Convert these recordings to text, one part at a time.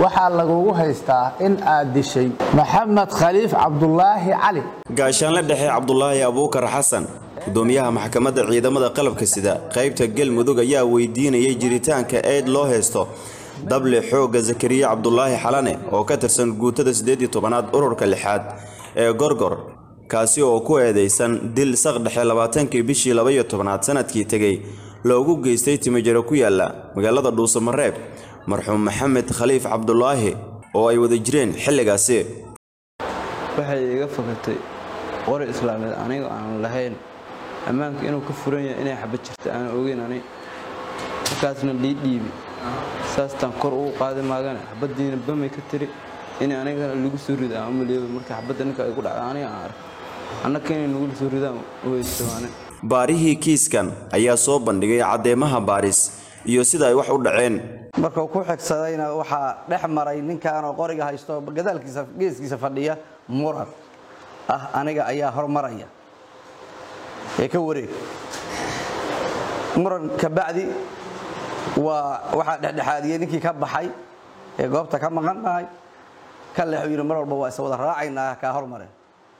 waxaa lagugu haystaa in aad dishay maxamed khaliif cabdulaahi cali gaashaanle dhexe cabdulaahi abuukar xasan gudoomiyaha maxkamadda ciidamada qalabka sida qaybta galmudug ayaa weydiinayay jiritaanka eed loo haysto dable xoogga zakariya cabdulaahi xalane oo ka tirsan guutada siddeed iyo tobanaad ururka lixaad ee gorgor kaasi oo ku eedaysan dil saqdhexe labaatankii bishii labaiyo tobanaad sanadkii tegey loogu geystay timijaro ku yaalla magaalada dhuusamareeb marxuum maxamed khaliif cabdulaahi oo ay wada jireen xilligaasi waxay iga fakatay qori islaameed aniga aan lahayn ammaanka inuu ka furan yahay inay xabad jirta aan ogeyn ani markaasna lii dhiibi saastaan kor ugu qaadi maagana xabaddiina bamay ka tiri in anigana lagu soo rida aan umaleeyo marka xabadda ninka ay ku dhacda aniga aan arko annaka inay nagu soo ridaan weystaane baarihii kiiskan ayaa soo bandhigay caddeemaha baaris iyo sida ay wax u dhaceen markuu ku xigsadayna waxaa dhex maray ninkaanoo qoriga haysto gadaalkiisa geeskiisa fadhiya muran ah aniga ayaa hormaraya ee ka wareeg muran kabacdi waa waxaa dhexdhexaadiyey ninkii ka baxay ee goobta ka maqannahay ka leexu yidhi mar walba waa is wada raacaynaa kaa hormareen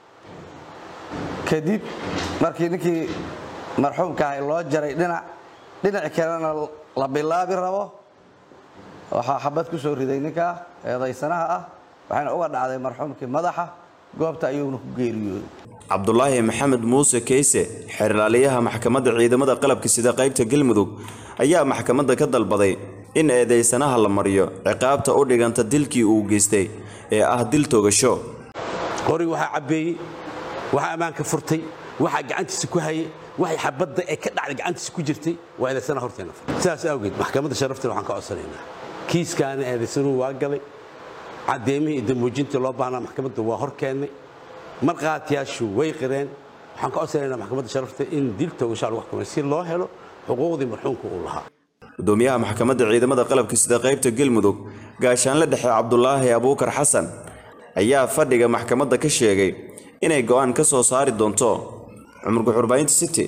kadib markii ninkii marxuumka ahay loo jaray dhinac dhinaci kalena la bilaabi rabo waxaa xabad ku soo riday ninkaa eedaysanaha ah waxayna uga dhacday marxuumkii madaxa goobta ayuuna ku geeriyooday cabdulaahi maxamed muuse keyse xeerlaaliyaha maxkamadda ciidamada qalabka sida qaybta galmudug ayaa maxkamadda ka dalbaday in eedaysanaha la mariyo ciqaabta u dhiganta dilkii uu geystay ee ah dil togasho qoriga waxaa cabbeeyey waxaa ammaanka furtay waxaa gacantiisa ku hayay waxay xabadda ee ka dhacday gacantiisa ku jirtay waa eedaysana horteena sidaas awgeed maxkamadda sharafteena waxaan ka codsanaynaa kiiskaana eedaysanuhu waa galay caddeemihii iyo damuujintii loo baahnaa maxkamadda waa hor keennay markhaatiyaashu way qireen waxaan ka codsanaynaa maxkamadda sharafta in dil togashaa lagu xukumay si loo helo xuquuqdii marxuumka uu lahaa gudoomiyaha maxkamadda ciidamada qalabka sida qaybta galmudug gaashaanle dhexe cabdulaahi abuukar xasan ayaa fadhiga maxkamadda ka sheegay inay go'aan ka soo saari doonto cumar guxurbaynta city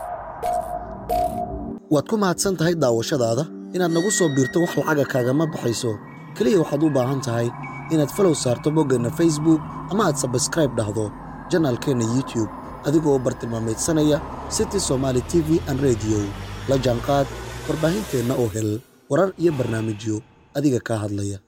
waad ku mahadsan tahay daawashadaada inaad nagu soo biirto wax lacaga kaagama baxayso keliya waxaad u baahan tahay inaad falow saarto boggeenna facebook ama aad sabskraib dhahdo janaalkeenna youtube adigoo bartilmaamaydsanaya city somaali t v an rediyo la jaanqaad warbaahinteenna oo hel warar iyo barnaamijyo adiga kaa hadlaya